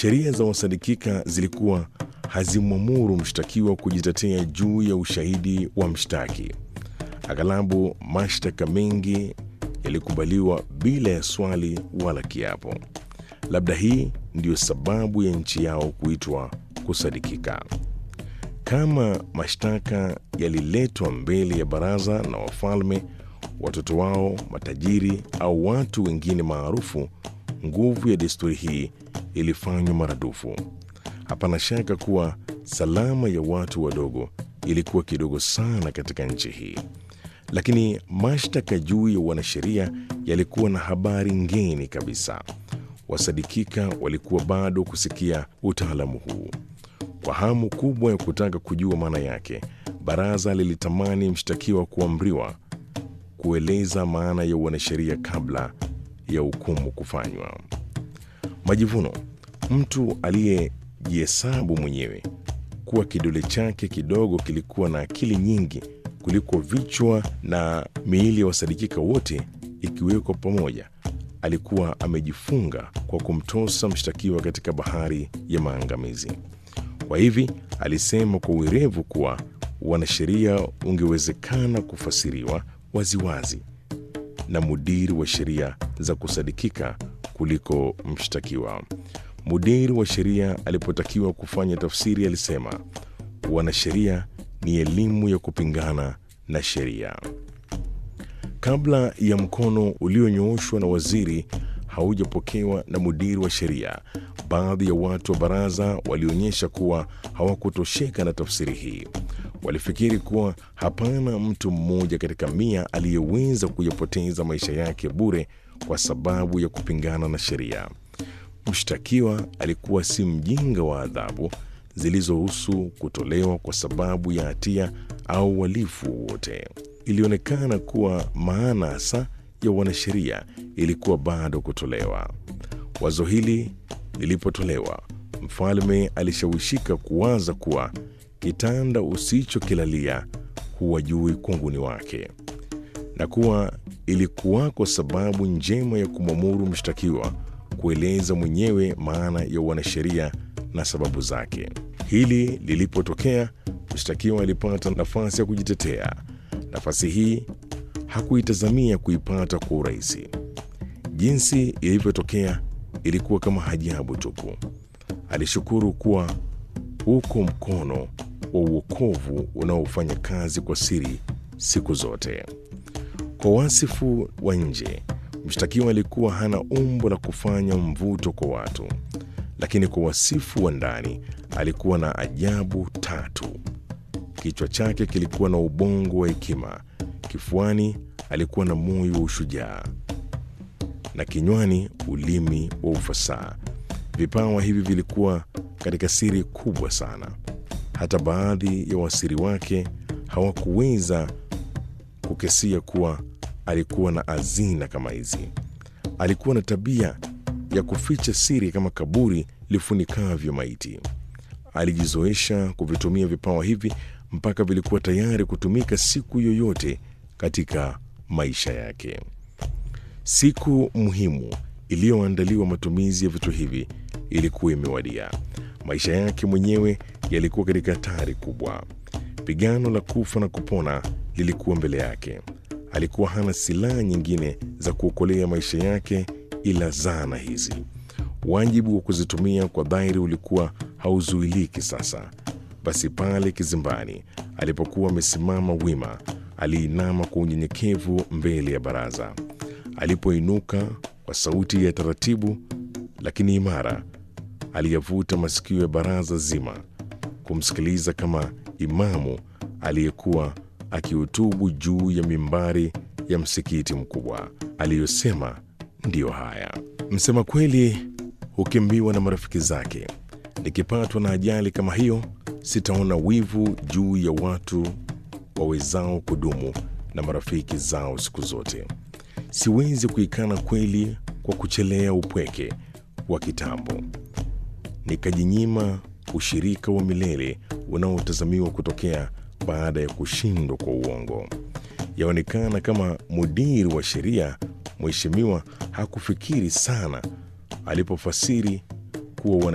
Sheria za wasadikika zilikuwa hazimwamuru mshtakiwa kujitetea juu ya ushahidi wa mshtaki. Aghalabu mashtaka mengi yalikubaliwa bila ya swali wala kiapo. Labda hii ndiyo sababu ya nchi yao kuitwa kusadikika. Kama mashtaka yaliletwa mbele ya baraza na wafalme, watoto wao, matajiri au watu wengine maarufu, nguvu ya desturi hii ilifanywa maradufu. Hapana shaka kuwa salama ya watu wadogo ilikuwa kidogo sana katika nchi hii, lakini mashtaka juu ya wanasheria yalikuwa na habari ngeni kabisa. Wasadikika walikuwa bado kusikia utaalamu huu. Kwa hamu kubwa ya kutaka kujua maana yake, baraza lilitamani mshtakiwa kuamriwa kueleza maana ya wanasheria kabla ya hukumu kufanywa. Majivuno, mtu aliyejihesabu mwenyewe kuwa kidole chake kidogo kilikuwa na akili nyingi kuliko vichwa na miili ya wasadikika wote ikiwekwa pamoja, alikuwa amejifunga kwa kumtosa mshtakiwa katika bahari ya maangamizi. Kwa hivi alisema kwa uerevu kuwa wanasheria ungewezekana kufasiriwa waziwazi na mudiri wa sheria za kusadikika kuliko mshtakiwa. Mudiri wa sheria alipotakiwa kufanya tafsiri alisema, wanasheria ni elimu ya kupingana na sheria. Kabla ya mkono ulionyooshwa na waziri haujapokewa na mudiri wa sheria, baadhi ya watu wa baraza walionyesha kuwa hawakutosheka na tafsiri hii. Walifikiri kuwa hapana mtu mmoja katika mia aliyeweza kuyapoteza maisha yake bure kwa sababu ya kupingana na sheria. Mshtakiwa alikuwa si mjinga wa adhabu zilizohusu kutolewa kwa sababu ya hatia au uhalifu wote. Ilionekana kuwa maana hasa ya wanasheria ilikuwa bado kutolewa. Wazo hili lilipotolewa, mfalme alishawishika kuwaza kuwa kitanda usichokilalia huwa juu kunguni wake, na kuwa ilikuwako sababu njema ya kumwamuru mshtakiwa kueleza mwenyewe maana ya wanasheria na sababu zake. Hili lilipotokea, mshtakiwa alipata nafasi ya kujitetea. Nafasi hii hakuitazamia kuipata kwa urahisi. Jinsi ilivyotokea ilikuwa kama ajabu tupu. Alishukuru kuwa huko mkono wa uokovu unaofanya kazi kwa siri siku zote. Kwa wasifu wa nje, mshtakiwa alikuwa hana umbo la kufanya mvuto kwa watu, lakini kwa wasifu wa ndani alikuwa na ajabu tatu. Kichwa chake kilikuwa na ubongo wa hekima, kifuani alikuwa na moyo wa ushujaa, na kinywani ulimi wa ufasaha. Vipawa hivi vilikuwa katika siri kubwa sana. Hata baadhi ya wasiri wake hawakuweza kukesia kuwa alikuwa na hazina kama hizi. Alikuwa na tabia ya kuficha siri kama kaburi lifunikavyo maiti. Alijizoesha kuvitumia vipawa hivi mpaka vilikuwa tayari kutumika siku yoyote katika maisha yake. Siku muhimu iliyoandaliwa matumizi ya vitu hivi ilikuwa imewadia. Maisha yake mwenyewe yalikuwa katika hatari kubwa. Pigano la kufa na kupona lilikuwa mbele yake. Alikuwa hana silaha nyingine za kuokolea maisha yake ila zana hizi. Wajibu wa kuzitumia kwa dhahiri ulikuwa hauzuiliki sasa. Basi pale kizimbani alipokuwa amesimama wima, aliinama kwa unyenyekevu mbele ya baraza. Alipoinuka kwa sauti ya taratibu lakini imara, aliyavuta masikio ya baraza zima kumsikiliza kama imamu aliyekuwa akihutubu juu ya mimbari ya msikiti mkubwa. Aliyosema ndiyo haya: msema kweli hukimbiwa na marafiki zake. Nikipatwa na ajali kama hiyo, sitaona wivu juu ya watu wawezao kudumu na marafiki zao siku zote. Siwezi kuikana kweli kwa kuchelea upweke wa kitambo, nikajinyima ushirika wa milele unaotazamiwa kutokea baada ya kushindwa kwa uongo. Yaonekana kama mudiri wa sheria mheshimiwa hakufikiri sana alipofasiri kuwa